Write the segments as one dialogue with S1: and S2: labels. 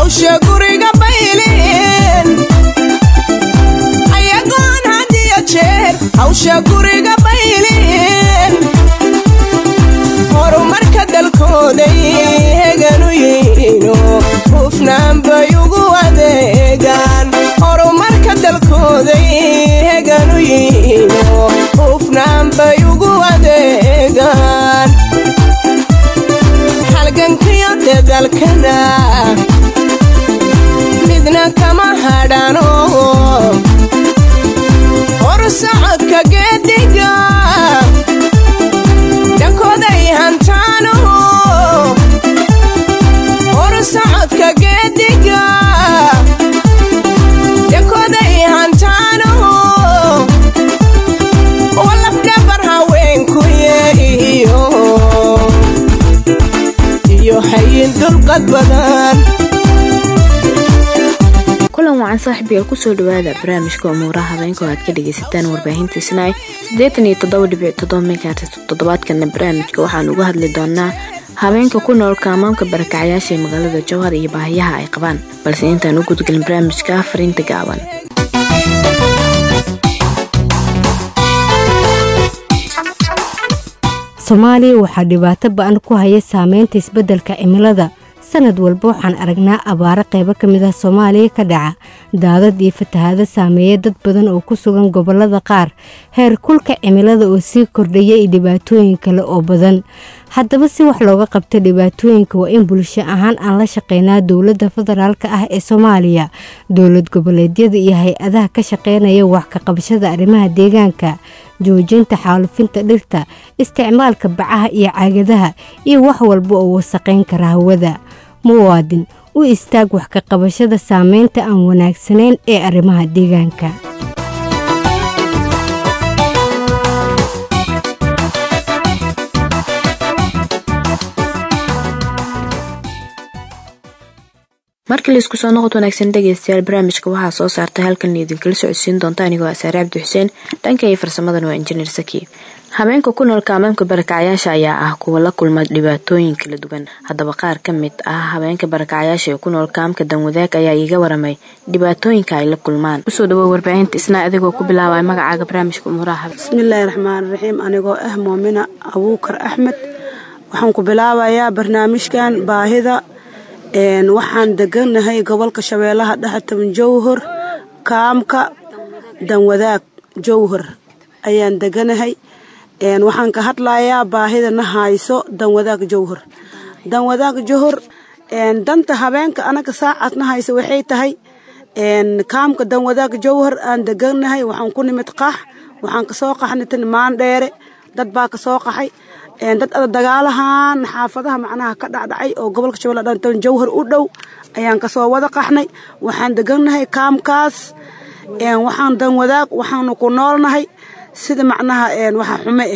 S1: hawsha guriga baylin ayagoon hadiyo jeer hawsha guriga baylin horumarka dalkooday heganu yihiino hufnaan bay ugu adeegaan horumarka dalkooday heganu yihiino hufnaan bay ugu adeegaan halgankiyo dadalkana midna kama hadhano horsocodka geediga dhankooday hantaano horsocodka geediga dhankooday hantaano walafdhabar haweenkuye iyo iyo hayin dulqad badan
S2: kulan wacan saaxiibayaal kusoo dhawaada barnaamijka umuuraha habeenka oo aad ka dhagaysataan warbaahinta isnaay siddeetan iyo toddoba dhibic toddoba megahertz toddobaadkana barnaamijka waxaan uga hadli doonaa habeenka ku nool kaamaamka barakacyaasha ee magaalada jowhar iyo baahiyaha ay qabaan balse intaan u gudgelin barnaamijka fariinta gaaban
S3: soomaaliya waxaa dhibaato ba-an ku haya saameynta isbeddelka cimilada sanad walba waxaan aragnaa abaaro qaybo ka mid ah soomaaliya ka dhaca daadad iyo fatahaado saameeya dad badan oo ku sugan gobollada qaar heer kulka cimilada oo sii kordhaya iyo dhibaatooyin kale oo badan haddaba si wax looga qabto dhibaatooyinka waa in bulsho ahaan aan la shaqeynaa dowladda federaalka ah ee soomaaliya dowlad goboleedyada iyo hay-adaha ka shaqeynaya wax ka qabashada arrimaha deegaanka joojinta xaalufinta dhirta isticmaalka bacaha iyo caagadaha iyo wax walba oo wasaqayn kara hawada muwaadin u istaag wax ka qabashada saameynta aan wanaagsanayn ee arrimaha deegaanka
S2: markii laisku soo noqod wanaagsan dhegaystayaal barnaamijka waxaa soo saartay halkan idinkala socodsiin doonta anigoo asaare cabdi xuseen dhanka iyo farsamadan waa injineer saki habeenka ku nool kaamaamka barakacyaasha ayaa ah kuwa la kulma dhibaatooyin kala duwan haddaba qaar ka mid ah habeenka barakacyaasha ee ku nool kaamka danwadaag ayaa iiga waramay dhibaatooyinka ay la kulmaan kusoo dhawow warbaahinta isnaa adigoo ku bilaabay magacaaga barnaamijka umuuraha
S4: bismillaahi raxmaan raxiim anigoo ah muumina abuukar axmed waxaan ku bilaabayaa barnaamijkan baahida waxaan deganahay gobolka shabeellaha dhexe toban jowhar kaamka danwadaag jowhar ayaan deganahay waxaan ka hadlayaa baahida na hayso danwadaag jowhar danwadaag jowhar danta habeenka anaga saacad na hayso waxay tahay kaamka danwadaag jowhar aan deganahay waxaan ku nimid qax waxaan kasoo qaxnay tan maandheere dad baa kasoo qaxay dad ada dagaalahan xaafadaha macnaha ka dhacdhacay oo gobolka shabeelle dhantan jowhar u dhow ayaan kasoo wada qaxnay waxaan degannahay kaamkaas waxaan dan wadaag waxaanu ku noolnahay sida macnaha waxa xume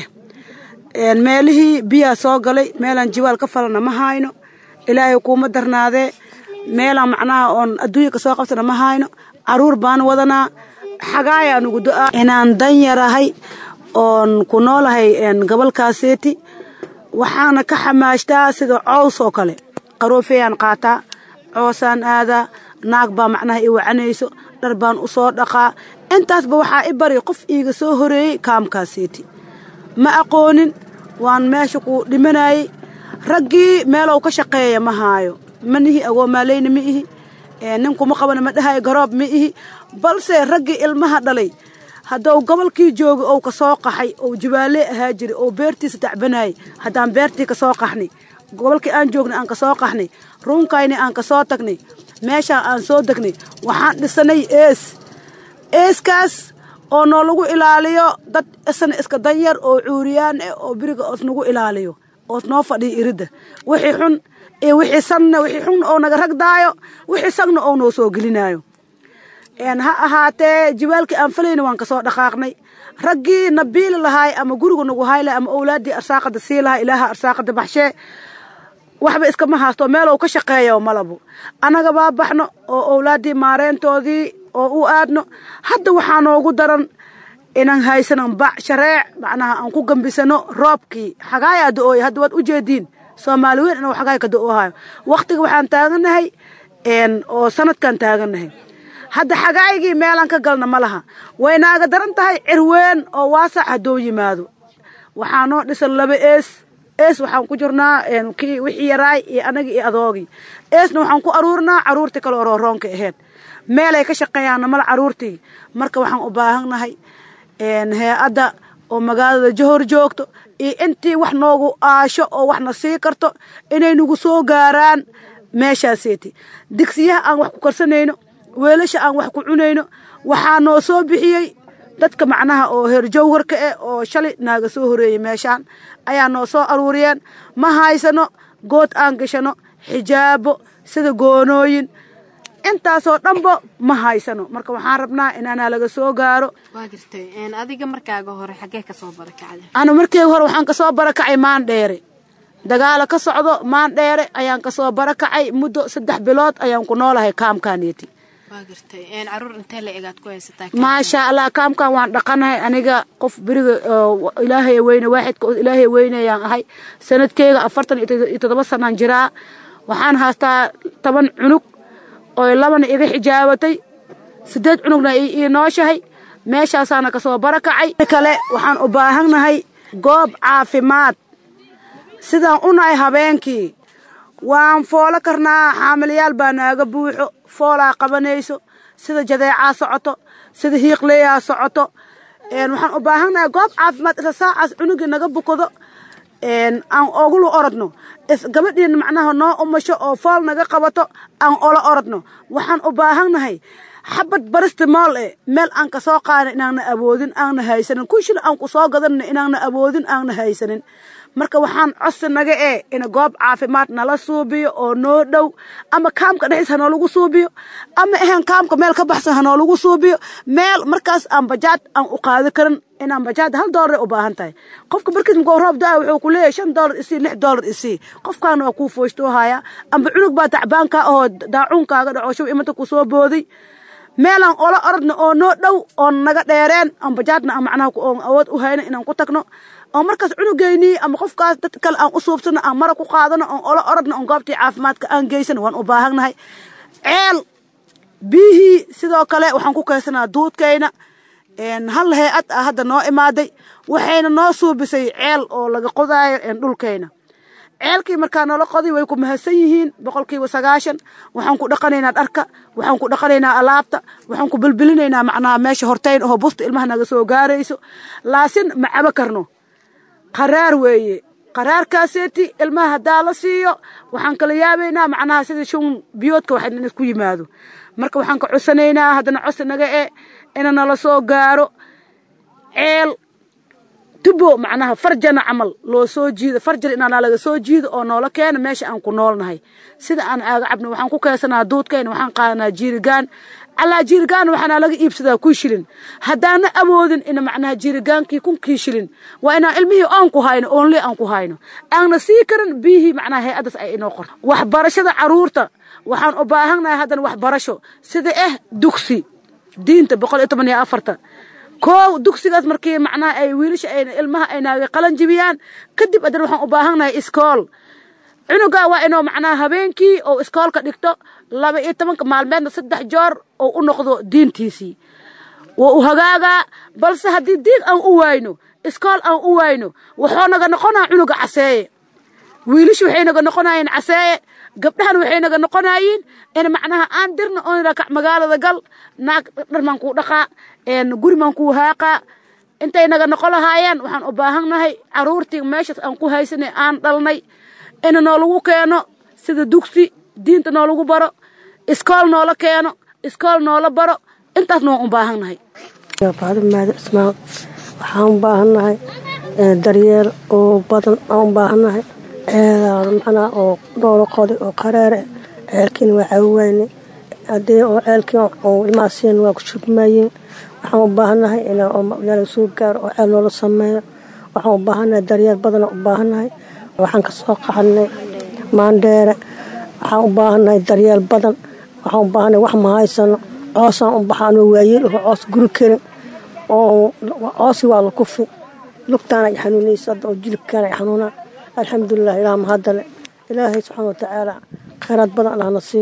S4: ah meelihii biyaa soo galay meelaan jiwaal ka falana ma hayno ilaahay kuuma darnaadee meelaan macnaha oon adduunya kasoo qabsana ma hayno caruur baan wadanaa xagaayaan ugu do-aa inaan dan yarahay oon ku noolahay gobolkaaseeti waxaana ka xamaashtaa sida cows oo kale qaroofeyaan qaataa coosaan aadaa naag baa macnaha i wacanayso dhar baan u soo dhaqaa intaasba waxaa i bari qof iiga soo horeeyey kaamkaaseeti ma aqoonin waan meesha ku dhimanayey raggii meelow ka shaqeeya ma haayo ma nihi agoomaaleyna ma ihi ninkuma qabana ma dhahayo garoob ma ihi balse raggii ilmaha dhalay haddou gobolkii jooga ou ka soo qaxay ou jibaalee ahaa jiray ou beertiisa tacbanayay haddaan beertii ka soo qaxnay gobolkii aan joognay aan ka soo qaxnay ruunkayni aan ka soo tagnay meeshaan aan soo degnay waxaan dhisanay ees eeskaas oo noo lagu ilaaliyo dad isna iska danyar oo cuuriyaan eh oo beriga oos nagu ilaaliyo oos noo fadhiya iridda wixii xun iyo wixii sanna wixii xun oo naga ragdaayo wixii sagna oo noo soo gelinaayo ha ahaatee jibaalkii aan falayna waan kasoo dhaqaaqnay raggii na biili lahaay ama guriga nagu haylahay ama owlaaddii arsaaqada sii lahaa ilaaha arsaaqada baxshee waxba iskama haasto meelow ka shaqeeyo malabo annaga baa baxno oo owlaaddii maareyntoodii oo u aadno hadda waxaa noogu daran inaan haysanan bac shareec macnaha aan ku gambisano roobkii xagaayaa da-ooya hadda waad u jeediin soomaali weyn inuu xagaay ka da-oohayo wakhtiga waxaan taaganahay oo sanadkan taagannahay hadda xagaygii meelaan ka galna ma laha way naaga daran tahay cirween oo waasac hadduu yimaado waxaa noo dhisan laba ees ees waxaan ku jirnaa kii wixii yaraay iyo anagii iyo adoogii eesna waxaan ku aruurinaa caruurtii kale orooroonka ahayd meelay ka shaqeeyaanna mala caruurtii marka waxaan u baahannahay hay-adda oo magaalada johor joogto iyo intii wax noogu aasho oo waxna sii karto inay nagu soo gaaraan meeshaaseeti digsiyaha aan wax ku karsanayno weelasha aan wax ku cunayno waxaa noo soo bixiyey dadka macnaha oo heer jawharka eh oo shalay naaga soo horeeyey meeshaan ayaa noo soo aruuriyeen ma haysano good aan gashano xijaabo sida goonooyin intaasoo dhanba ma haysano marka waxaan rabnaa inaanaa laga soo gaaro
S2: waa jirtay adiga markaaga hore xaggee kasoo barakacday
S4: ana markii hore waxaan kasoo barakacay maandheere dagaala ka socdo maandheere ayaan kasoo barakacay muddo saddex bilood ayaan ku noolahay kaamkaaneti
S2: waa gartay caruur intee la egaad ku haysataa
S4: maasha allah kaamkan waan dhaqanahay aniga qof beriga ilaahay weyne waaxidka oo ilaahay weynayaan ahay sanadkeyga afartan iyo toddoba sanaan jiraa waxaan haystaa toban cunug oo labana iga xijaabatay siddeed cunugna ii nooshahay meeshaasaana kasoo barakacay kale waxaan u baahannahay goob caafimaad sidaan unahay habeenkii waan foolo karnaa xaamilayaal baa naaga buuxo foolaa qabanayso sida jadeecaa socoto sida hiiqleeyaa socoto waxaan u baahannahay goob caafimaad isla saacaas cunugii naga bukado aan ogulu orodno gabadhiina macnaha noo umasho oo fool naga qabato aan ola orodno waxaan u baahannahay xabad barista mool e meel aan ka soo qaadna inaanna awoodin aanna haysanin kunshil aan ku soo gadanna inaanna awoodin aanna haysanin marka waxaan codsi naga ee in goob caafimaad nala suubiyo oo noo dhow ama kaamka dhexdiis hanoolagu suubiyo ama ahan kaamka meel ka baxsan hanoolagu suubiyo meel markaas aan bajaad aan u qaadi karin inaan bajaad hal doolar u baahan tahay qofka markiis makoo roob da wuxuu ku leeyahay shan doolar isii lix doolar isii qofkaana waa kuu fooystoohaya amba cunug baa tacbaanka ahoo daacuunkaaga dhaco show imanta ku soo booday meelaan ola orodno oo noo dhow oon naga dheereen aan bajaadna aan macnaha oon awood u hayno inaan ku tagno oo markaas cunugeynii ama qofkaas dad kale aan u suubsano aan mara ku qaadano oon ola orodno oon goobtii caafimaadka aan geysan waan u baahannahay ceel biyihii sidoo kale waxaan ku kaysanaa duudkayna hal hay-ad ah hadda noo imaaday waxayna noo suubisay ceel oo laga qodaayo dhulkayna ceelkii markaa noola qoday way ku mahadsan yihiin boqolkiiba sagaashan waxaan ku dhaqanaynaa dharka waxaan ku dhaqanaynaa alaabta waxaan ku bilbilinaynaa macnaha meesha hortayn oo busta ilmaha naga soo gaarayso laasin ma cabo karno qaraar weeye qaraarkaaseeti ilmaha haddaa la siiyo waxaan kala yaabaynaa macnaha sida shun biyoodka wax isku yimaado marka waxaan ka codsanaynaa haddana codsi naga e ina nala soo gaaro ceel tubo macnaha farjana camal loo soo jiido farjan inaanaa laga soo jiido oo noola keena meesha aan ku noolnahay sida aan aaga cabno waxaan ku keensanaa duudkayna waxaan qaadanaa jiirigaan calaa jiirigaan waxaana laga iibsadaa kun shilin haddaana awoodin ina macnaha jiirigaankii kunkii shilin waa inaan ilmihii oon ku hayno oonlee aan ku hayno aanna sii karin biyihii macnaha hay-addaas ay inoo qorto waxbarashada caruurta waxaan u baahannahay haddana waxbarasho sida ah dugsi diinta boqol iyo toban iyo afarta koow dugsigaas markii macnaha ay wiilasha ay ilmaha ay naaga qalan jibiyaan kadib haddana waxaan u baahannahay iskool cunugaa waa inuu macnaha habeenkii oo iskoolka dhigto laba iyo tobanka maalmeedna saddex joor oo u noqdo diintiisii waa u hagaagaa balse haddii diin aan u waayno iskool aan u waayno waxuu naga noqonaa cunuga caseeye wiilasha waxay naga noqonayeen caseeye gabdhahana waxay naga noqonayiin in macnaha aan dirna oon rakac magaalada gal naag dharmaan kuu dhaqaa gurimaan kuu haaqaa intay naga noqon lahaayeen waxaan u baahannahay caruurtii meeshaas aan ku haysanay aan dhalnay ina noolagu keeno sida dugsi diinta noolagu baro iskool noola keeno iskool noola baro intaasna waan u baahannahay
S5: maadi cismaan waxaan u baahannahay daryeel oo badan aan u baahannahay ceelaada macnaha oo dhowlo qodi oo qareere ceelkiina waa caawiyayne haddii oo ceelkii oo ilmaha siin waa ku shubmayeen waxaan u baahannahay inala soo gaaro oo ceel noola sameeyo waxaan u baahannahay daryeel badana u baahannahay waxaan ka soo qaxanay maandheere waxaan u baahannahay daryeel badan waxaan u baahannahay wax ma haysano coosaan u baxa anoo waayeel oo coos guri karin oo coosi waa la kufi lugtaana ay xanuunaysa hadda oo jilibkaana ay xanuunaa alxamdulilah ilaah mahadale ilaahay subxaana watacaala khayraad badan allahna siiyo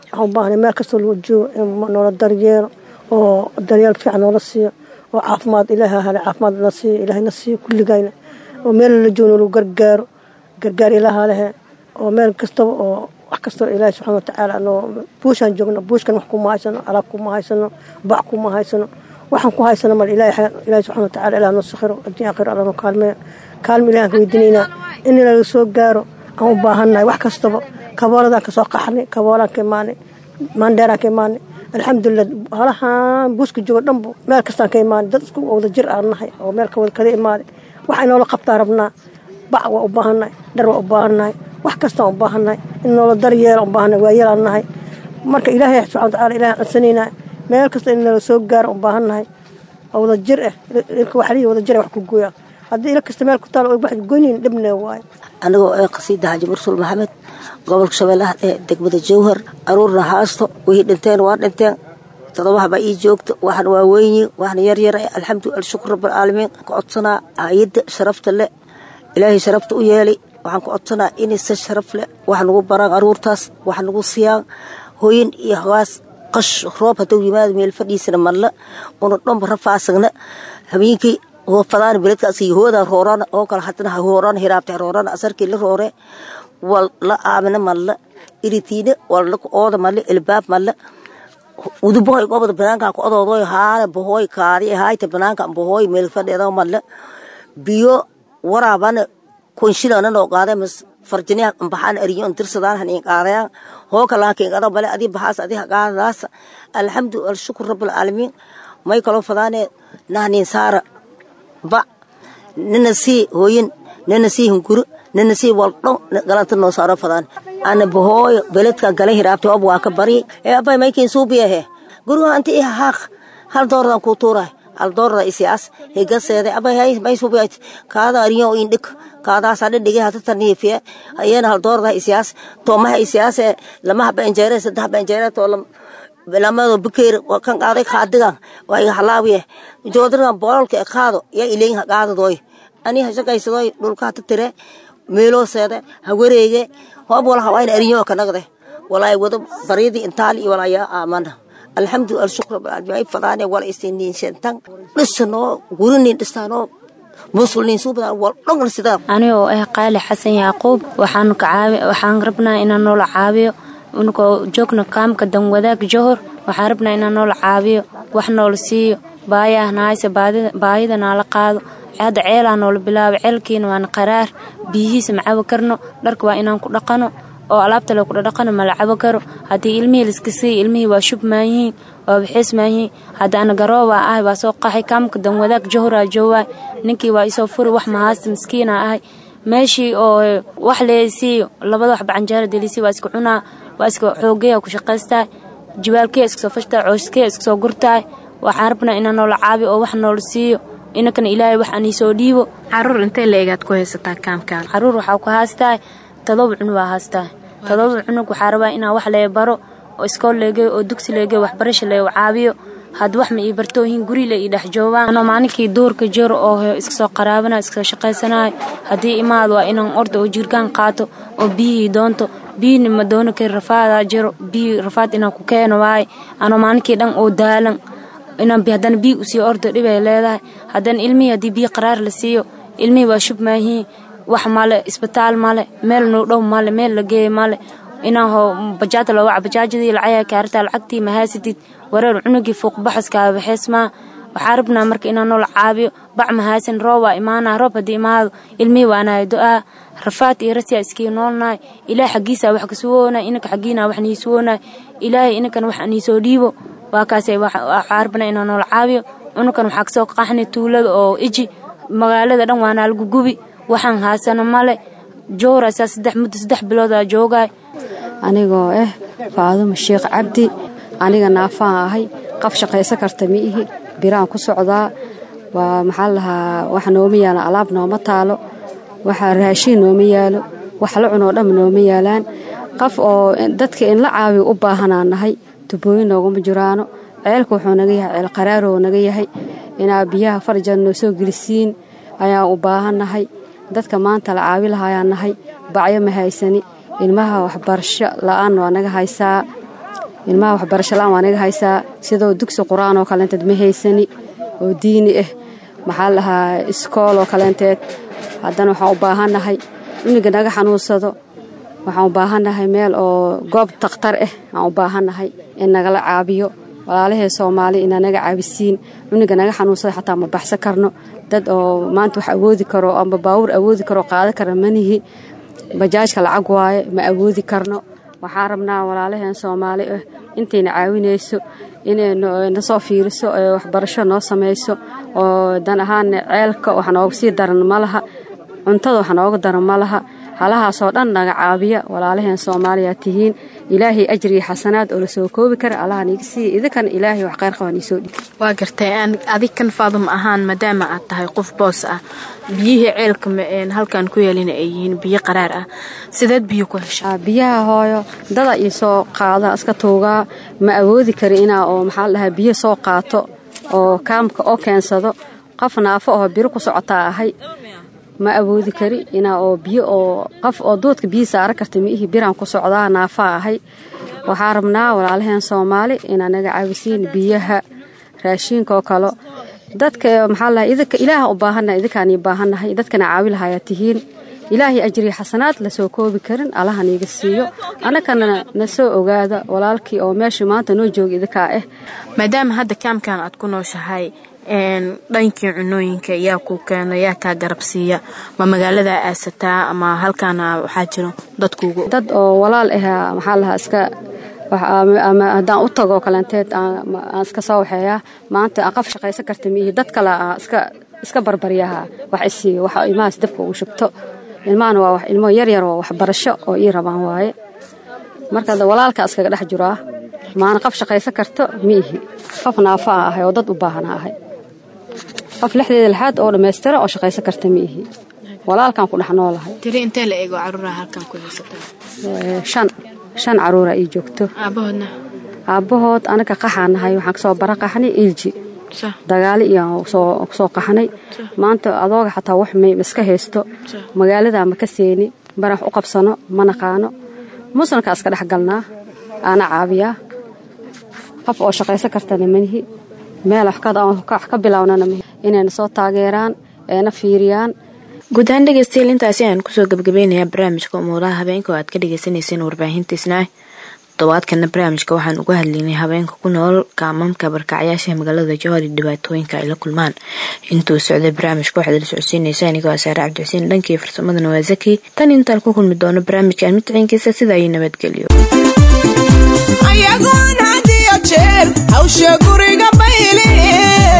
S5: waxaan u baahanay meel kastoo lagu joogo in noola daryeelo oo daryeel fiican noola siiyo oo caafimaad ilaaha hale caafimaad na siiyo ilaahayna siiyo kulligayna oo meel la joogno lagu gargaaro gargaar ilaaha lehe oo meel kastaba oo wax kastoo ilaahay subxana watacaala noo buushaan joogno buushkan wax kuma haysano alaab kuma haysano bac kuma haysano waxaan ku haysano mal ilaahay ilaahay subxana watacaala ilaah noo sakhiro adduun aakhiro alla noo kaalmeeyo kaalmo ilahan ka weydiinaynaa in laga soo gaaro aan u baahannahay wax kastaba kabooladaan ka soo qaxnay kaboolaan ka imaanay maandheeraan ka imaanay alxamdulilah halahaan buuska joogo dhanbu meel kastaan ka imaanay dad isku wada jir aan nahay oo meel ka wada kada imaaday waxa inoola qabtaa rabnaa bac waa u baahannahay dhar waa u baahannahay wax kastaan u baahannahay in noola daryeela u baahannahay waa yeelaan nahay marka ilaahay subxana watacaala ilahan codsanaynaa meel kasta in nala soo gaaro u baahannahay oo wada jir ah ilka waxalihi wada jir wax ku gooyaa haddii ila kasta meel ku taalo wax goynin dhibnee waaye
S6: anigoo ee qasiida xaaji mursul maxamed gobolka shabeellaha ee degmada jowhar aruurna haasto wixii dhinteen waa dhinteen todobahaba ii joogto waxna waa weynyi waxna yaryara alxamdu alshukr rabbilcaalamiin ka codsanaa hay-adda sharafta le ilaahay sharafta u yeelay waxaan ka codsanaa inaysa sharaf leh wax nagu baraan aruurtaas wax nagu siyaan hooyin iyo hawaas qash roob hadduu yimaado meel fadhiisana madla una dhomba rafaasagna habeenkii fadaan beledkaas hooda roorana oo kale hadana hoorana hiraabta roorana asarkii la roore wal la aamina madla iritiina wal la ooda madla ilbaab madla uduboy gobada banaanka ku odoodoy haana bohoy kaadi hayta banaanka bohoy meel fadhiyada madla biyo waraabana kunshilana noo qaade mas farjiniya baxaan ariyo tirsadaan han qaadayaan hoo kala keen qada bale adi baxaas adi qaadaas alxamdu wal shukr rabbil alamin may kalo fadaane nahnin saara ba nina sii hooyin nina sii hunguro nina sii waldho galanta noo saaro fadaan ana bahooyo beledka gala hiraabta ob waa ka bari ee abay maykin suubiyahe guriga anti iha haaq hal doordan ku tuuray hal doorda isias higaseede abay hay may suubiyat kaada ariyo indhik kaadaas adhe dhige hata taniifiye ayena hal doorda isias toomaha isias lama haba injeere saddex haba injeere too lamado bukeer kan qaaday qaadigan waa iga halaawiye joodrigan boololka qaado yaa ileyn qaadadoy ani hashaqaysadoy dhulka hata tire meeloo seede ha wareege hoob wala hawayna ariyo kanagde walaay wado baryadii intaali iyo walaayaa aamana alxamdu alshukr ay fadaane wala isiniin shentan dhisano gurinin dhistaano muslimiin suubadan wal dhogan sidaa
S2: aniga oo ah qaali xasan yaaquub waxaan kacaabi waxaan rabnaa inaan noola caabiyo unkoo joogna kaamka danwadaag johor waxaan rabnaa inaan noola caabiyo wax noola siiyo baayaah nahayse baayida naala qaado hadda ceelaa noola bilaabo ceelkiina waana qaraar biyihiisa ma cabo karno dharka waa inaan ku dhaqano oo alaabta le kudhadhaqano ma la cabo karo haddii ilmihii laiska siiy ilmihii waa shub maayihiin waa baxeys maayihiin hadda ana garoobaa ahay waa soo qaxay kaamka danwadaag johoraa joowaay ninkii waa isoo furi wax mahaasta miskiina ahay meeshii oo wax leesiiyo labada wax bacanjaara delisi waa iska cunaa waa iska xoogeya ku shaqaystaa jibaalkee iska soo fashtaa cooskee iska soo gurtaay waxaan rabnaa inaan noola caabi oo wax noola siiyo inankana ilaahay wax aan iisoo dhiibo
S7: caruur intee leegaad ku haysataa kaamkaan
S2: caruur waxaa ku haastaa todoba cunug waa haastaa todoba cunug waxaa rabaa inaan wax lee baro oo iskool leegeyo oo dugsi leegeyo waxbarasha lee caabiyo had wax ma ii bartoohin guri le ii dhex joogaan anoo maalinkii duurka jiro oo iska soo qaraabana iska shaqaysanayo haddii imaad waa inaan orda oo jirgaan qaato oo biyihii doonto biyihina ma doono kari rafaadaa jiro biyi rafaad inaan ku keeno waaye anoo maalinkii dhan oo daalan inaan haddana biyi usii ordo dhibay leedahay haddana ilmihii haddii biyi qaraar la siiyo ilmihii waa shub maahiin wax male isbitaal male meel noo dhow male meel la geeya male inaan ho bajaada loo waca bajaajadii lacaya kaartaa lacagtii mahaasidid wareer cunugii fuuqbaxaskaa baxeysmaa waxaa rabnaa marka inaan noola caabiyo bac mahaasin roob waa imaanaa roob haddii imaado ilmihii waanahay do-aa rafaad iyo rasiyaa iskii noolnahay ilaah xaggiisaa wax kasuwoonay inanka xaggiina wax niisuwoonay ilaahay inankana wax niisoo dhiibo waa kaasay waxaa rabnaa inaan noola caabiyo cunugan waxaa kasoo qaxnay tuulada oo iji magaalada dhan waanaa lagu gubi waxaan haasano male jooraysaa saddex muddo saddex biloodaa joogaay
S8: anigoo ah faadumo sheekh cabdi aniga naafaan ahay qaf shaqaysan karta ma ihi biraan ku socdaa waa maxaa lahaa wax nooma yaalan alaab nooma taalo waxa raashiin nooma yaalo wax la cunoo dhamma nooma yaalaan qaf oo dadka in la caawiyo u baahanaa nahay tubooyin nooguma jiraano ceelka wuxuu naga yahay ceel qaraaroo naga yahay inaa biyaha farjan noo soo gelisiin ayaan u baahannahay dadka maanta la caawi lahaayaan nahay bacyo ma haysani ilmaha waxbarasho la-aan waa naga haysaa ilmaha waxbarasho la-aan waa naga haysaa sidoo dugsi qur-aan oo kaleenteed ma haysani oo diini ah maxaa la dhahaa iskool oo kaleenteed haddana waxaan u baahannahay cuniga naga xanuunsado waxaan u baahannahay meel oo goob takhtar ah aan u baahannahay in nagala caabiyo walaalahee soomaali inaa naga caabisiin cuniga naga xanuunsada xataa ma baxsan karno dad oo maanta wax awoodi karo amba baawur awoodi karo qaadan kara manihi bajaajka lacag waaye ma awoodi karno waxaan rabnaa walaalaheen soomaali ah intayna caawinayso inay na soo fiiriso ee waxbarasho noo samayso oo dan ahaana ceelka wax nooga sii daran ma laha cuntada wax nooga daran ma laha halahaasoo dhan naga caabiya walaalaheen soomaaliya tihiin ilaahay ajriya xasanaad oo la soo koobi kara allaha niga siiya idinkana ilaahay wax khayr qabaan iisoo dhig
S7: waa gartay adig kan faaduma ahaan maadaama aad tahay qof boos ah biyihii ceelka halkan ku yeelina ay yihiin biyo qaraar ah sideed biyo ku hesha
S8: biyaha hooyo dada ii soo qaada iska tuugaa ma awoodi kari inaa oo maxaa dhahaa biyo soo qaato oo kaamka oo keensado qof naafo oo biro ku socotaa ahay ma awoodi kari inaa oo biyo oo qof oo duudka biyo saara karta miihi biraan ku socdaa naafaa ahay waxaa rabnaa walaalaheen soomaali inaa naga caabisiin biyaha raashiinka oo kale dadka maxaa lahaa idinka ilaaha u baahannahay idinkaan ii baahannahay dadkana caawi lahayaa tihiin ilaahay ajriya xasanaad lasoo koobi karin allaha niiga siiyo annagana na soo ogaada walaalkii oo meesha maanta noo jooga idinkaa ah
S7: maadaama hadda kaamkan aad ku nooshahay dhankii cunooyinka yaa kuu keena yaa kaa garabsiiya ma magaalada aasataa ama halkaana waxaa jiro dadkuugu
S8: dad oo walaal ah maxaa lahaa iska haddaan u tago kaleenteed aan iska soo waxeeyaa maanta aan qaf shaqaysan karta miihi dad kale aan iska barbaryaha wax isiiyo waxa ilmahaas dabka ugu shubto ilmahana waa ilmo yaryar oo waxbarasho oo ii rabaan waaye marka walaalka iskaga dhex jiraa maana qaf shaqaysan karto miihi qof naafaa ahay oo dad u baahana ahay qof lixdeeda lixaad oo dhammaystira oo shaqaysan karta miihi walaalkaan ku dhex noolahay
S7: tiri intee la eego caruuraha halkan ku haysataa
S8: shan shan caruura ii joogto
S7: aabahoodna
S8: aabbahood anaga qaxaan nahay waxaan kasoo bara qaxnay ilji dagaali iyo soo qaxnay maanta adooga xataa wax may iska haysto magaalada ma ka seeni barax u qabsano ma naqaano muslimka iska dhex galnaa aana caabiyaa qof oo shaqaysan kartana manihi meel wax ka bilownana inayna soo taageeraan eena fiiriyaan
S2: guud ahaan dhegeystayaal intaasi ayaan kusoo gabagabeynayaa barnaamijka umuuraha habeenka oo aad ka dhagaysanayseen warbaahintiisna todobaadkana barnaamijka waxaan uga hadlaynay habeenka ku nool kaamamka barkacyaasha magaalada jowhar iyo dhibaatooyinka ay la kulmaan intuu socday barnaamijka waxaad la socodsiinaysa anigoo asaare cabdixuseen dhankii farsamadana waa zaki tan intaan ku kulmi doono barnaamijkan midciinkiisa sida ay nabadgelyo
S1: ayagoon had iyo jeer hawsha guriga bayleen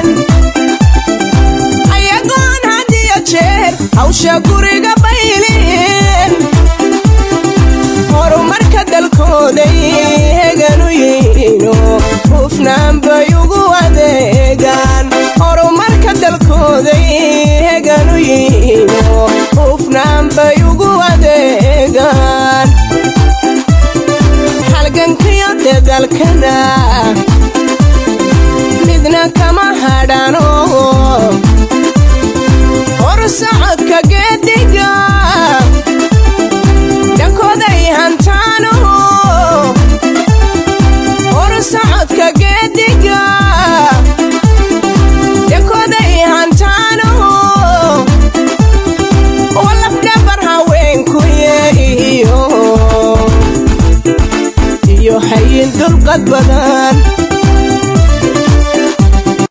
S1: ayagoon had iyo jeer hawsha guriga bayleen horumarka dalkooday heganu yihiino hufnaan bay ugu adeegaan horumarka dalkooday heganu yihiino hufnaan bay ugu adeegaan halgankiyo dedalkana midna kama hadhano hor socodka geediga dhankooday hantaano hor socodka geediga dhankooday hantaano walafdhabar haweenkuye iyo iyo hayin dulqad badan